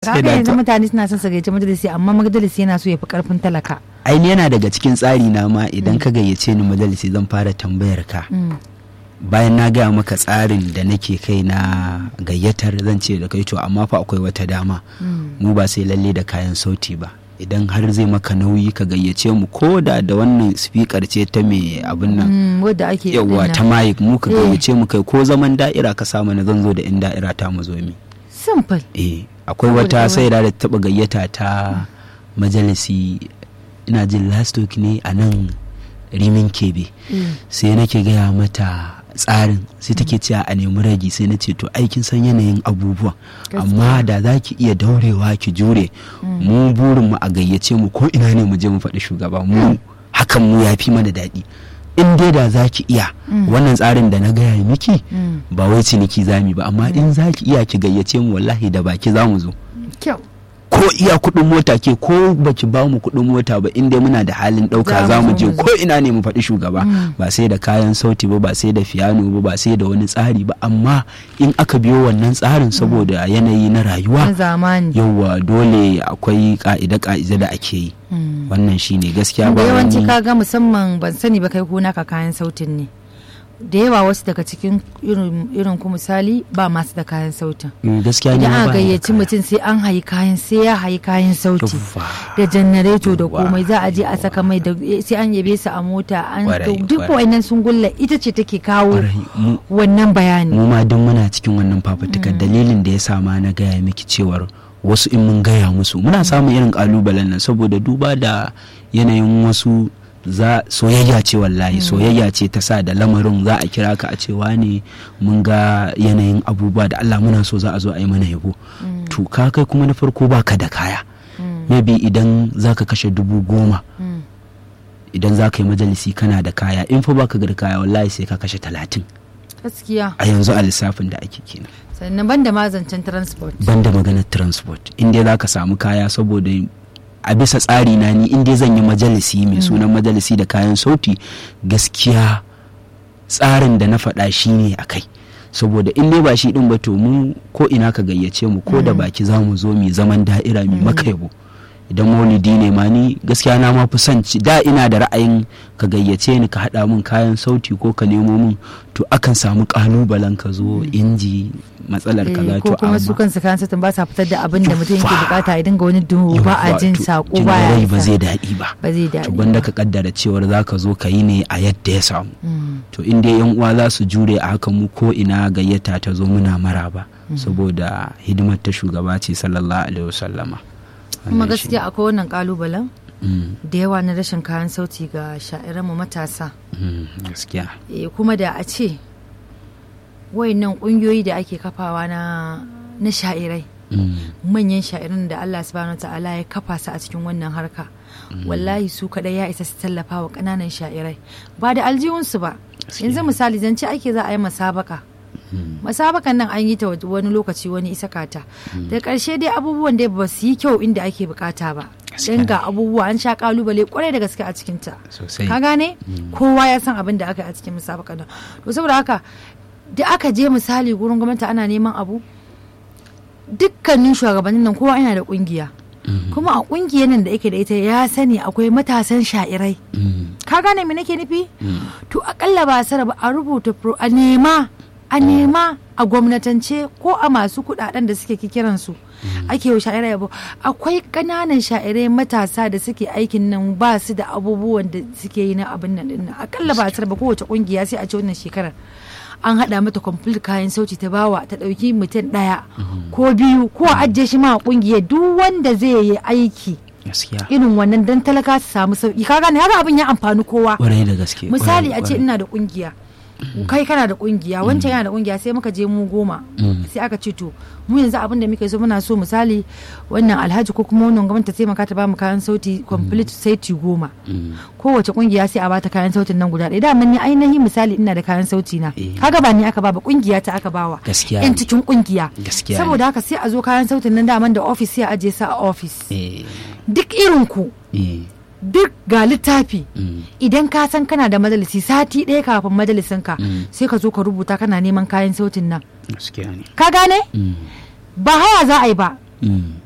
kaga yanzu mutane suna son su gayyaci majalisi amma majalisi yana so ya fi karfin talaka aini yana daga cikin tsari na ma idan ka gayyace ni majalisi zan fara tambayar ka bayan na gaya maka tsarin da nake kai na gayyatar zan ce da kai to amma fa akwai wata dama mu ba sai lalle da kayan sauti ba idan har zai maka nauyi ka gayyace mu ko da da wannan speaker ce ta mai abin nan wadda ake yawa ta mic mu ka gayyace mu kai ko zaman da'ira ka samu na zan zo da in da'ira ta mu zo mi simple eh akwai wata sai da taba gayyata ta majalisi ina jin last week ne a nan rimin kebe sai nake gaya mata tsarin sai take cewa a nemi ragi sai na ce to aikin san yanayin abubuwan amma da za ki iya daurewa ki jure mu burin mu a gayyace mu ko ina ne mu je mu faɗi shugaba mu hakan mu ya fi mana daɗi in dai da za ki iya wannan tsarin da na gaya miki ba wai ciniki zami ba amma in za ki iya ki gayyace mu wallahi da baki za mu zo ko iya kuɗin mota ke ko baki ba mu kuɗin mota ba inda muna da halin ɗauka za mu je ko ina ne mu faɗi shugaba ba sai da kayan sauti ba ba sai da fiyano ba ba sai da wani tsari ba amma in aka biyo wannan tsarin saboda yanayi na rayuwa yauwa dole akwai ka'ida ka'ida da ake yi wannan shine gaskiya ba yawanci kaga musamman ban sani ba kai ko naka kayan sautin ne da yawa wasu daga cikin irin ku misali ba masu da kayan sautin gaskiya idan aka gayyaci mutum sai an hayi kayan sai ya hayi kayan sauti da janareto da komai za a je a saka mai da sai an yabe su a mota an duk wannan sun gulla ita ce take kawo wannan bayani mu ma duk muna cikin wannan fafutukar dalilin da ya sa ma na gaya miki cewar wasu in mun gaya musu muna samun irin kalubalen nan saboda duba da yanayin wasu za soyayya ce wallahi soyayya ce ta sa da lamarin za a kira ka a cewa ne mun ga yanayin abubuwa da Allah muna so za a zo a yi mana yabo to ka kai kuma na farko baka da kaya maybe idan za ka kashe dubu goma idan za ka yi majalisi kana da kaya in fa baka da kaya wallahi sai ka kashe talatin gaskiya a yanzu a lissafin da ake kenan sannan banda mazancen transport banda maganar transport in dai za ka samu kaya saboda a bisa tsari na ni in dai zan yi majalisi mai sunan majalisi da kayan sauti gaskiya tsarin da na faɗa shi ne a kai saboda in dai ba shi ɗin ba to mu ko ina ka gayyace mu ko da baki za mu zo mai zaman da'ira mai maka yabo idan maulidi ne ma ni gaskiya na ma fi son da ina da ra'ayin ka gayyace ni ka haɗa min kayan sauti ko ka nemo min to akan samu ƙalubalen ka zo inji matsalar kaza to ko kuma su kansu kayan sautin ba sa fitar da abin da mutum yake bukata ya dinga wani duhu ba a jin sako ba ya ba zai daɗi ba ba zai daɗi to banda ka kaddara cewar za ka zo ka yi ne a yadda ya samu to in dai yan uwa za su jure a haka mu ko ina gayyata ta zo muna maraba saboda hidimar ta shugaba ce sallallahu alaihi wasallama kuma gaskiya akwai wannan kalubalen da yawa na rashin kayan sauti ga sha'iranmu matasa gaskiya kuma da a ce wayannan kungiyoyi da ake kafawa na na sha'irai manyan sha'irin da Allah subhanahu ta'ala ya kafa su a cikin wannan harka wallahi su kadai ya isa su tallafa wa kananan sha'irai ba da aljihunsu ba yanzu misali zance ake za a yi masabaka masabakan nan an yi ta wani lokaci wani isa kata da ƙarshe dai abubuwan da ba su yi kyau inda ake bukata ba don ga abubuwa an sha kalubale kwarai da gaske a cikinta ka gane kowa ya san abin da aka yi a cikin masabakan nan to saboda haka da aka je misali gurin gwamnati ana neman abu dukkanin shugabannin nan kowa yana da kungiya kuma a kungiyar nan da yake da ita ya sani akwai matasan sha'irai ka gane me nake nufi to akalla ba sara ba a rubuta a nema a nema a gwamnatance ko a masu kudaden da suke kikiran su ake wa sha'irai yabo akwai kananan sha'irai matasa da suke aikin nan ba su da abubuwan da suke yi na abin nan din akalla ba sara ba kowace kungiya sai a ce wannan shekarar an haɗa mata kwamfuta kayan sauti ta bawa ta ɗauki mutum ɗaya ko biyu ko a ajiye shi ma a ƙungiyar duk wanda zai yi aiki irin wannan dan talaka su samu sauki ka gane haka abin ya amfani kowa da gaske misali a ce ina da ƙungiya kai kana da kungiya wancan yana da kungiya sai muka je mu goma sai aka ce to mu yanzu abin da muke so muna so misali wannan alhaji ko kuma wannan gwamnati ta taimaka ta bamu kayan sauti complete saiti goma kowace kungiya sai a bata kayan sautin nan guda ɗaya da ni ainihi misali ina da kayan sauti na kaga ba ni aka ba ba kungiya ta aka bawa gaskiya yan cikin kungiya gaskiya saboda haka sai a zo kayan sautin nan daman da office sai a aje sa a office duk irin ku duk ga littafi idan ka san kana da majalisi sati ɗaya kafin majalisinka sai ka zo ka rubuta kana neman kayan sautin nan ka gane ba haya za a yi ba